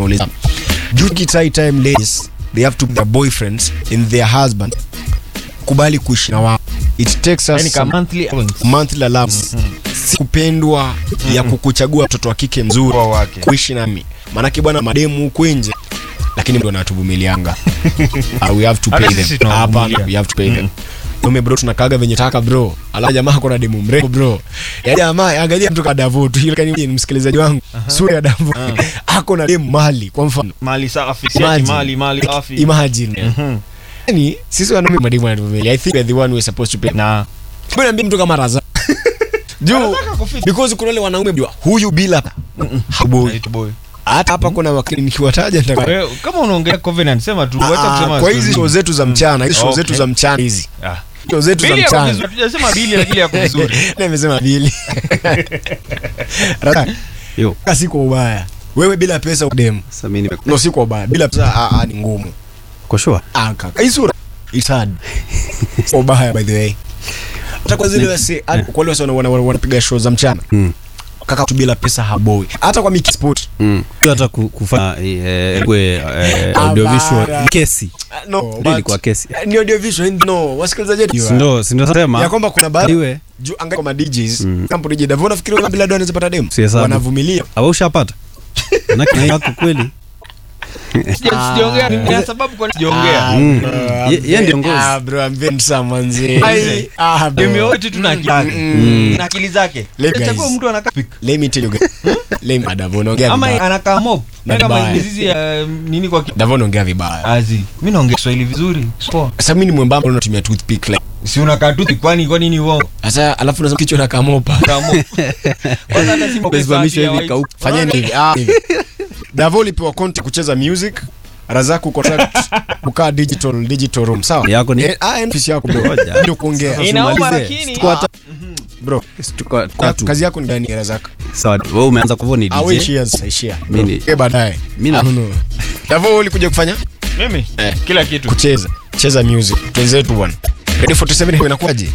nauliza during time time ladies they have to put their boyfriends in their husband kubali kuishi na wao it takes us yani ka some monthly allowance. monthly allowance si kupendwa ya kukuchagua mtoto wa kike mzuri Kwa wake. kuishi nami maanake bwana mademu huku nje lakini ndo natuvumilianga uh, we have to Hata pay sisi them tunawavumilia. hapana we have to pay them Ume bro tunakaga venye taka bro ala jamaa kuna demu mrefu bro ya jamaa angalia mtu kadavo tu ile kani msikilizaji wangu sura ya davo ako na demu mali kwa mfano mali safi si ati Imagine. mali mali safi imagine Mhm. yani sisi wanaume mademu wanatuvumilia i think we are the one who is supposed to pay na Mbona niambie mtu kama raza juu because kuna wale wanaume mjua huyu bila haboi Right boy. hata hapa kuna wakati nikiwataja nitaka Wewe, kama unaongelea covenant sema tu wacha Ah, kusema kwa hizi show story. zetu za mchana hizi show Okay. zetu za mchana hizi Ah. show zetu za Bili yako mchana vizuri, hatujasema bili lakini yako vizuri Na nimesema bili Raka, Yo, kaka si kwa ubaya wewe bila pesa udemu sasa mimi nime no si kwa ubaya bila pesa ah, ah, ni ngumu kwa sure. ah kaka hii sura it's hard kwa ubaya by the way hata kwa zile wase hata kwa wale wase wana- wana- wanapiga show za mchana Mm. kaka tu bila pesa haboi hata kwa Miki Sport Mm. Hata ku- kufanya eh, kwe eh, audiovisual Abara. kesi. no Ndio but- ilikuwa kesi. ni audiovisual no wasikilizaji wetu Si ndio si ndio ya sema kwamba kuna baadhi iwe juu angalia kama DJs Mm. kama DJ Davona nafikiri wewe bila doa anaweza pata demo Si hesabu. wanavumilia au ushapata? Manake na yako kweli. Sija- sijaongea ni ya sababu kwa nini sijaongea Mm. Ye- yeye ndio ngozi. ah bro I'm very manzi Ai. ah bro Demi wote tuna akili zake Mm. na akili zake Let guys. chagua mtu anakaa pik let me tell you guys let me Davona ongea ama vibaya anakaa mob Na kama vibaya. mizizi ya nini kwa ki- Davona ongea vibaya azi mimi naongea Kiswahili vizuri poa sasa mimi ni mwembamba unatumia toothpick like si unakaa tu kwani kwa nini uongo sasa alafu unasema kichwa na kamopa Kaa mob kwanza hata si Umesimamishwa safi ya hivi white. kauka. fanyeni hivi ah hivi Davo lipewa content kucheza music Razaku contract kukaa digital digital room sawa Yako ni- Eh, ah ofisi yako bro Ngoja. ndio kuongea Inauma Usimalize. lakini Tuko hata bro tuko Ka- tatu. kazi yako ni gani Razak Sawa. Wewe umeanza kwa ni ah wewe DJ. ishia sasa ishia Mimi ni- eh baadaye Mimi na- Ah, no. Davo ulikuja kufanya mimi Eh. kila kitu kucheza cheza music twenzetu bwana ready 47 inakuwaje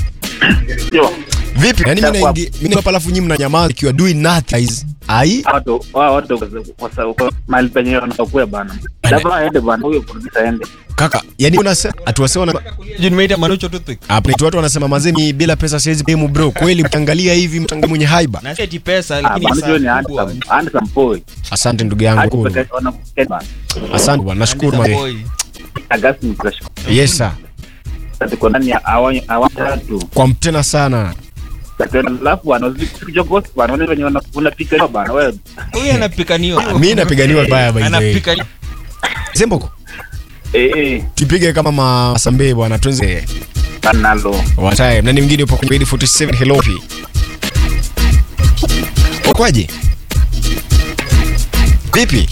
Yo, vipi yani mimi naingia mimi hapa alafu nyinyi mnanyamaza if you are doing nothing guys ai watu wao watu kwa sababu mahali penye wanakuwa bana. Labda aende bana, huyo producer aende. kaka yani unasema atuwasema na Juu nimeita manucho toothpick hapa ni watu wanasema mazeni bila pesa siwezi demu bro kweli mtangalia hivi mtangalia mwenye haiba na si ati pesa Ah, lakini bana, hiyo ni saa kubwa. handsome, handsome boy. asante ndugu yangu Hadi cool. peke wanakuwa bana. asante bwana nashukuru Andisa mare boy. Agasti mtashukuru. yes sir Tuko ndani ya awa awa tatu. kwa mtena sana Sasa alafu wanazikicho ghost bana, wale wenye wana- wanapika bana wewe. huyu anapikanio mi napiganiwa baya by the way anapika semboko Eh eh, tupige kama masambe bwana tuenze nalo. one time nani mwingine upo kwenye 47 hello pi ukwaje vipi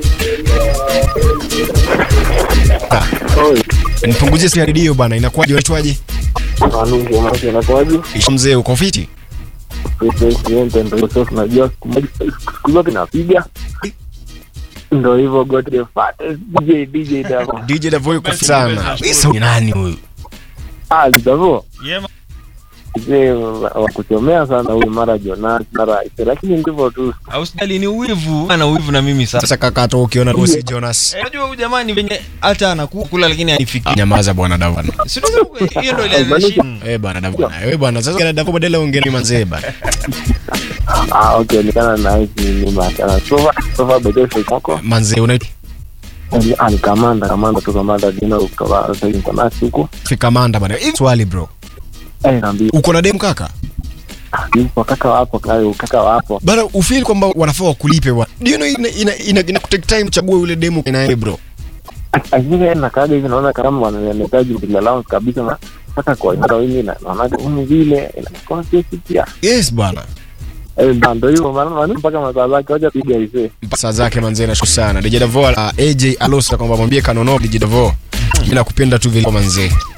ah, Oi, nipunguzie simu ya redio bana inakuwaje unaitwaje Manungu maana inakuwaje? Isha mzee uko fiti President ndio sasa tunajua siku moja siku zote napiga. Ndio hivyo Godre Fat DJ DJ Davo. DJ Davo yuko fiti sana Isa ni nani huyu Ah, Davo. Yema. Je, wa kuchomea sana huyu mara Jonas mara Ise lakini ndivyo tu. ausdali ni uwivu ana uwivu na mimi sasa sasa kaka hata ukiona Rosi Jonas Eh, unajua huyu jamani venye hata anakula lakini anifiki nyamaza bwana Davana si tunasema hiyo ndio ile heshima. eh bwana Davana wewe bwana sasa kana Davo badala ongea manzee bana Ah, okay, nikana na hizi ni machana. Sofa sofa bedo shoko. manzee unaitwa Ah, ni kamanda kamanda tu kamanda dino kwa sasa hivi kwa huko. fika manda bana Hivi swali bro Eh, naambia uko na dem kaka yupo kaka wapo kayo kaka wapo. bana ufeel kwamba wanafaa wakulipe bwana do you know ina ina, ina, ina kutake time chague yule demu ina yeye bro Akiwa na kaga hivi naona kama wanahitaji bila allowance kabisa na hata kwa ndio hivi na naona humu vile inakuwa kesi pia. yes bwana Eh, ndio hivyo maana maana mpaka masaa zake wacha piga hivi. pasa zake manzee nashukuru sana DJ Davo la AJ Alosa kwamba mwambie kanono DJ Davo mimi nakupenda tu vile manzee